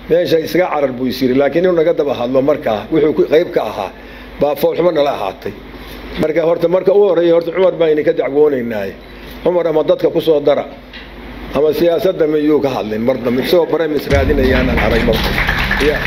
meesha isaga carar buu is yiri laakiin inuu naga daba hadlo markaa wuxuu qayb ka ahaa baa foolxumo nala ahaatay marka horta marka u horreeya horta cumar baan idinka dacwoonaynaaye cumar ama dadka ku soo dara ama siyaasadda miyuu ka hadlin mar dambe isagoo baremis raadinayaanaan arag marka ya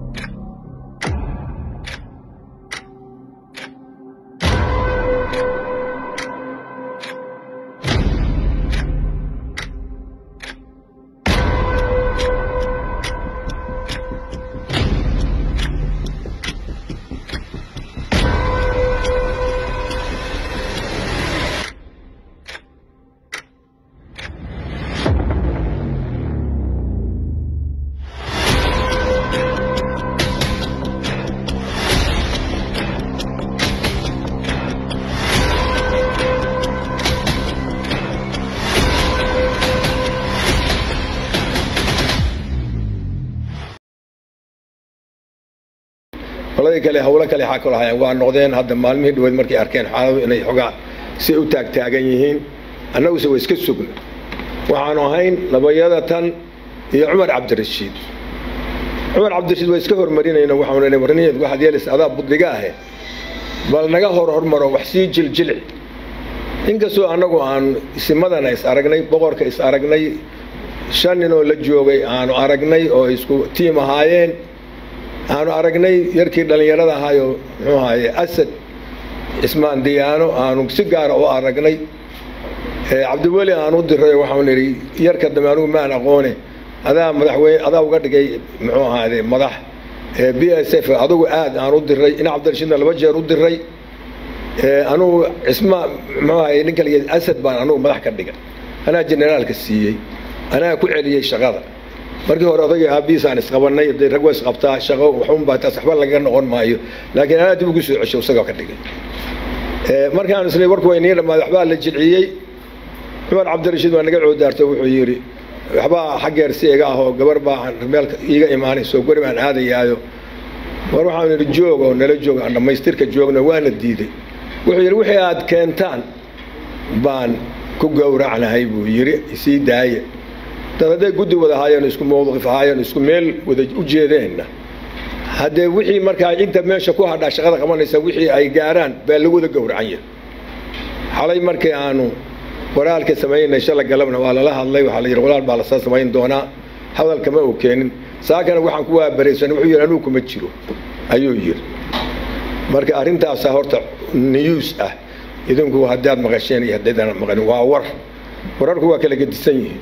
qoladii kale hawlo kale xaa kala hayaan waa noqdeen hadda maalmihii dhaweed markay arkeen xaaladu inay xogaa si u taagtaagan yihiin annaguse way iska sugna waxaanu ahayn labayada tan iyo cumar cabdirashiid cumar cabdirashiid waa iska hormarinayna waxaanu warniyeed waxaad yeelaysa adaa budliga ahe bal naga hor hormaro wax sii jiljilci inkastoo annagu aanu isimadana is aragnay boqorka is aragnay shan ninoo la joogay aanu aragnay oo isku tiim ahaayeen aanu aragnay yarkii dhallinyarada ahaayo muxuu ahaaye asad cismaan diyaano aanu si gaara u aragnay cabdiweli aan u diray waxaanu nidhi yarka dambe anugu maan aqoone adaa madaxweyne adaa uga dhigay muxuu ahaade madax b s f adugu aad aan u diray in cabdirashiidna laba jeer u diray anugu cismaan muxuu ahaye ninka la asad baan anugu madax ka dhigay anaa generaalka siiyey anaa ku celiyey shaqada markii hore odagii aabihiisaan isqabanay dee rag waa isqabtaa shaqo waxunbaa taas waxba lagaga noqon maayo laakiin anaa dib ugu soo cesho isagoo ka dhigay markaan isnay warku way nii dhamaaday waxbaa la jilciyey cumar cabdirashiid waa naga coodaartay wuxuu yidhi waxbaa xaggeer si iga ah oo gabar baa meel iiga imaanayso guri baan aadayaayo war waxaanu yidhi joog oo nala joog aan dhammaystirka joogna waana diiday wuxuu yidhi wixii aad keentaan baan ku gowracnahay buu yidhi isii daaya dad hadday guddi wada ahaayeen isku mawqif ahaayeen isku meel wada u jeedeenna haddee wixii markaa inta meesha ku hadhaa shaqada qabanaysa wixii ay gaaraan baa lagu wada gowracan yahay xalay markii aanu walaalka samaynay shala galabna waa lala hadlay waxaa la yidhi walaal baa lasoo samayn doonaa hadalkama uu keenin saakana waxaan ku waabaraysan wuxuu yidhi anuu kuma jiro ayuu yidhi marka arrintaasaa horta news ah idinku haddaad maqasheen iyo haddaydaan maqanin waa war wararku waa kala gedisan yihiin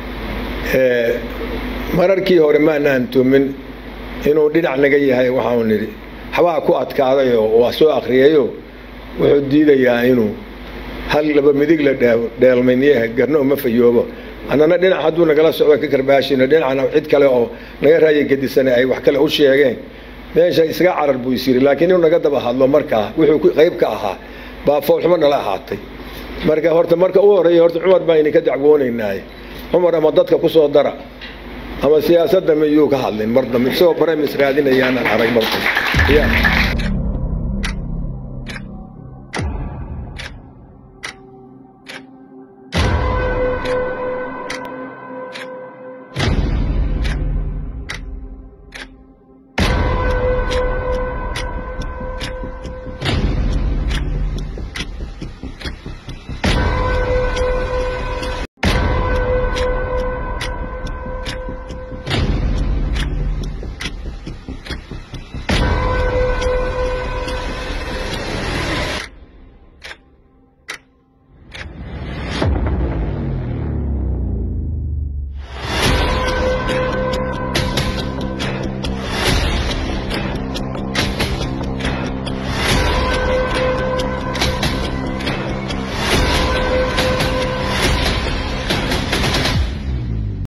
mararkii hore maanaan tumin inuu dhinac naga yahay waxaanu nidhi xabaa ku adkaadayoo waa soo akriyayo wuxuu diidayaa inuu hal laba midig la dheelmayniyaha garno uma fayoobo annana dhinac hadduu nagala socdo ka karbaashino dhinacna cid kale oo naga raaya gedisane ay wax kale u sheegeen meesha isaga carar buu is yiri laakiin inuu naga daba hadlo markaa wuxuu qayb ka ahaa baa foolxumo nala ahaatay marka horta marka u horreeya horta cumar baan idinka dacwoonaynaaye cumar ama dadka ku soo dara ama siyaasadda miyuu ka hadlin mar dambe isagoo baremis raadinayaanaan arag marka ya